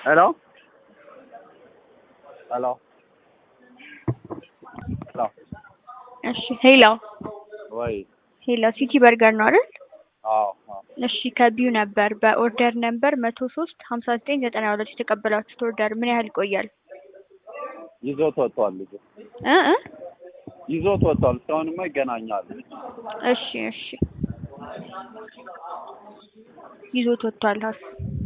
ሄሎ ሄሎ ሄሎ እሺ ሄሎ ወይ ሄሎ ሲቲ በርገር ነው አይደል? አዎ አዎ እሺ ከቢዩ ነበር በኦርደር ነበር መቶ ሶስት ሀምሳ ዘጠኝ ዘጠና ሁለት የተቀበላችሁት ኦርደር ምን ያህል ይቆያል? ይዞት ወጥቷል ልጁ እ እ ይዞት ወጥቷል። እስካሁንማ ይገናኛል። እሺ እሺ ይዞት ወጥቷል ሀስ